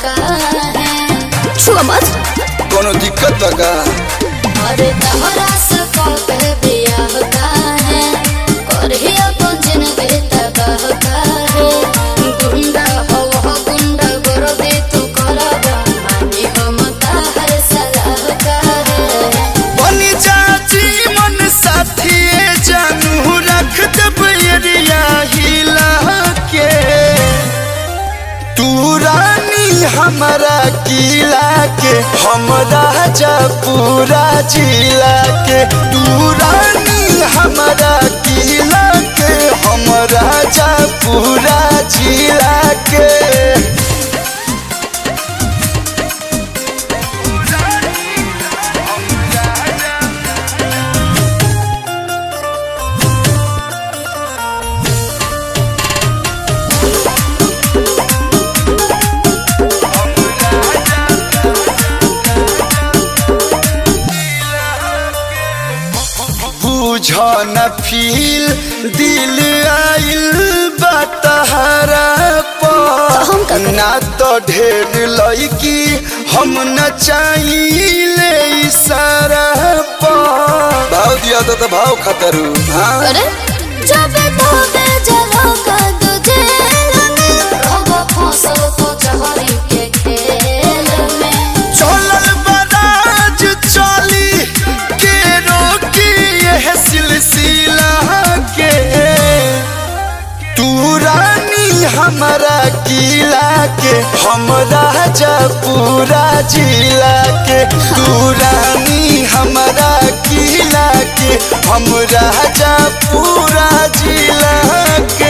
काहे छुआ मत कोनो दिक्कत बा का अरे तहरा से कबे बियाह काहे करही अपन जिंदगी तबाह काहे गुंडा हो हो गुंडा कर दे तू करबा मानी हम ताहर सलाह काहे बनी चाची मन साथी जानू रख दब एरिया हिला के तू रानी हमारा किला के हम राजा पूरा जिला के तू रानी हमारा किला के हम राजा पूरा जिला के बुझ न फील दिल आइल बतहरा हम का करी? ना तो ढेर लड़की हम न चाहिए इशारा भाव दिया तो, तो भाव खतरू हाँ अरे जब तोबे जलो का तुझे लगे रहो फंसल तो चहरी के खेल में चलल बराज चली के रोकी यह सिलसिला के तू रानी हमारा किला के हम राजा पूरा जिला के तू रानी हमारा किला के हम राजा पूरा जिला के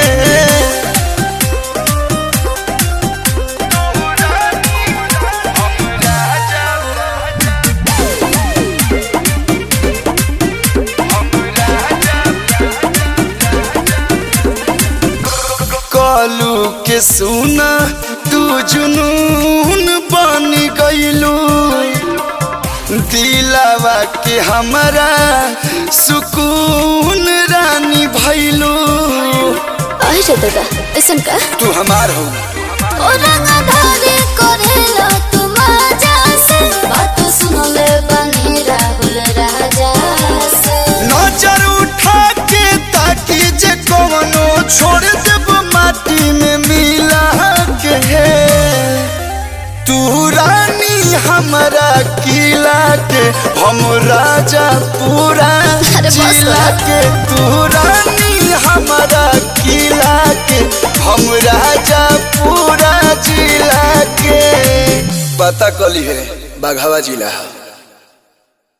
कालू के सुना तू जुनून बन गईलू दिलावा के हमारा सुकून रानी भैलू आई रे दादा ऐसन का तू हमार हो ओ रंगधारी करेला तुम आजा से बात सुन ले बनी राहुल राजा से नजर उठा के ताकि जे कवनो छोड़ देब माटी में मिला के तू रानी हमारा किला के हम राजा पूरा अरे बस जिला कर। के तू रानी हमारा किला के हम राजा पूरा जिला के पता कली है बाघावा जिला है